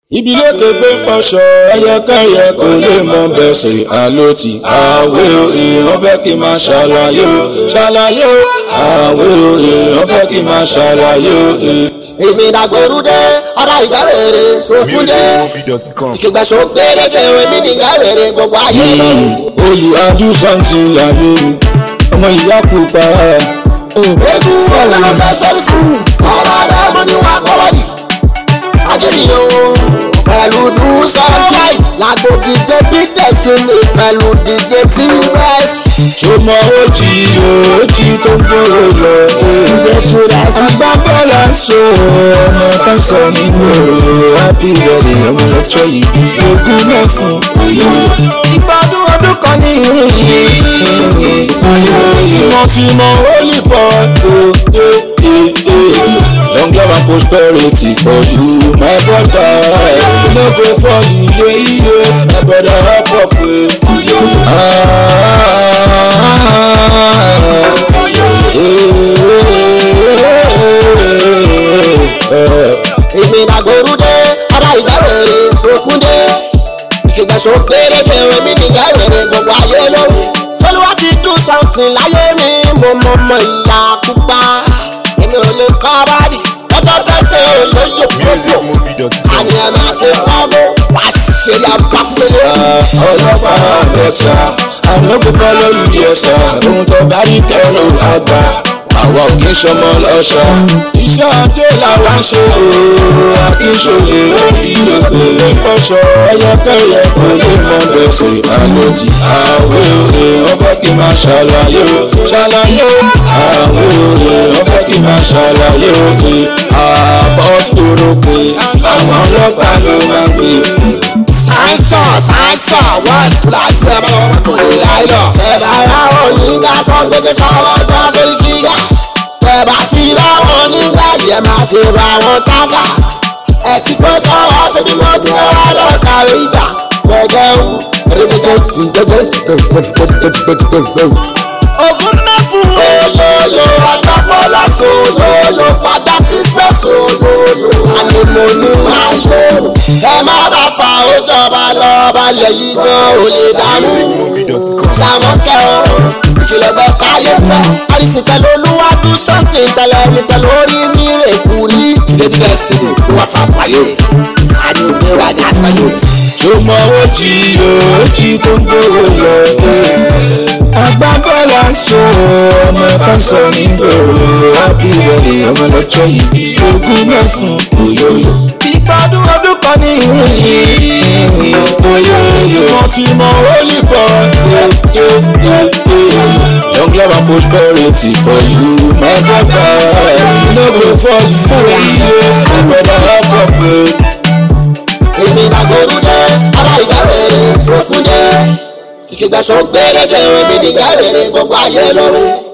ibi lókè gbé fọṣọ ẹyẹkẹyẹ kò lè mọ bẹsẹ àlòtì àwẹ o èèyàn fẹ́ kí n máa ṣàlàyé o ṣàlàyé o àwẹ o èèyàn fẹ́ kí n máa ṣàlàyé o. èmi dàgbòrúdé ọ̀la ìgbàwèrè sókúndé musicmobi.com. ìkẹgbẹ́sọ gbèrèdè èmi nìgbàwèrè gbogbo ayé lórí. olùwàdú sàǹtì láyé mi ọmọ ìyá pupa ebi fọlá ló fẹ́ sọ́rí sí ọ̀rọ̀ àdàmú ni wọ́n kọ́ wọ́dì. ajẹ́niyàn pẹ̀lú dùsọ̀tàì làgbo díje bí destiny pẹ̀lú díje tí west. tó mọ ojì ojì tó ń gbòòrò lọ. díje tí west. agbábọ́lá ń so ọmọ kan sọ nínú happy wedding ọmọ lọ́jọ́ ìbí ogún mẹ́fún. ìgbádùn ọdún kan ní wọ́n ti mọ holy boy. long love and prosperity for you my brother. no go fall iye iye my brother help up. èmi dàgbòrúdé ọ̀la ìgbàwèrè sókúndé ìkẹgbẹ́sọ gbèrèdè èmi nìgbàwèrè gbogbo ayé lórí. olúwa ti dùn something láyé mi mo mọ ọmọ ìyá pupa èmi ò lè kọ́ bádì lọ́jọ́ bẹ́tẹ̀ olóyè kókò musicmobi.com. àní ẹ̀ máa ṣe fọ́ọ̀mù wá ṣe ya pàtẹ́lẹ̀. ọlọ́pàá àbẹ̀sà àmọ́kò follow you yes sir ohun tó bá rí kẹrù àgbà àwa ò kí ń sọmọ lọ́sà iṣẹ́ ajé làwa ń ṣe ooo akínṣòlè orí lóko ìfọṣọ ẹyẹkẹyẹ kò lè mọ bẹ̀sẹ̀ àlòtì àwẹ̀ òye wọ́n fẹ́ kí n máa ṣàlàyé o ṣàlàyé o àwẹ̀ òye wọ́n fẹ́ kí n máa ṣàlàyé o pé àbọ̀sọ̀rọ̀ pé àwọn ọlọ́pàá ló máa ń pè sáńsọ̀ sáńsọ̀ wọ́n láti ẹ̀ bá wọn kò ní láìlọ. ṣẹ̀dá ráwọn onígbà tó ń gbégbé sọ́wọ́ gbọ́ sórí fígà. ṣẹ̀bà tí ráwọn onígbà yẹ máa ṣe ra wọn tágà. ẹ ti kó sọ́wọ́ síbi mo ti rọra lọ kàwé ìjà. gbẹ̀gẹ́ o gbẹ̀gẹ́ ti gbẹ̀gẹ́ ti gbẹ̀gẹ́ ogun náà fún olóyò ọ̀dọ́gbọ́lá sólóyò fada christmas olóyò àlèmọ́nù máa yòrò ẹ má bá fa ojọba lọ balẹ̀ yìí gan ò lè dànù musicmobi.com. sàmọ́kẹ́ o ìkìlọ̀ gbọ́ káyé fẹ́ àdìsí pẹ̀lú olúwadú sọ́ọ̀tì tẹ̀lé mi pẹ̀lú orí mi èkú rí ìdílé bí destiny ní wọ́n ta pààyè àdìgbò ìrajà sáyé. tó mọ ojì ojì tó ń gbòòrò lọ. agbábọ́lá ń so ọmọ kan sọ ní gbòòrò happy wedding ọmọ lọ́jọ́ ìbí ogún mẹ́fún òyòyò. ìgbádùn ọdún kan ní òyòyò. wọ́n ti mọ holy boy. long love and prosperity for you my brother. no go fall for iye my brother help up. èmi dàgbòrúdé ọlá ìgbàwèrè sókúndé ìkẹgbẹ́sọ gbèrèdè èmi nìgbàwèrè gbogbo ayé lórí.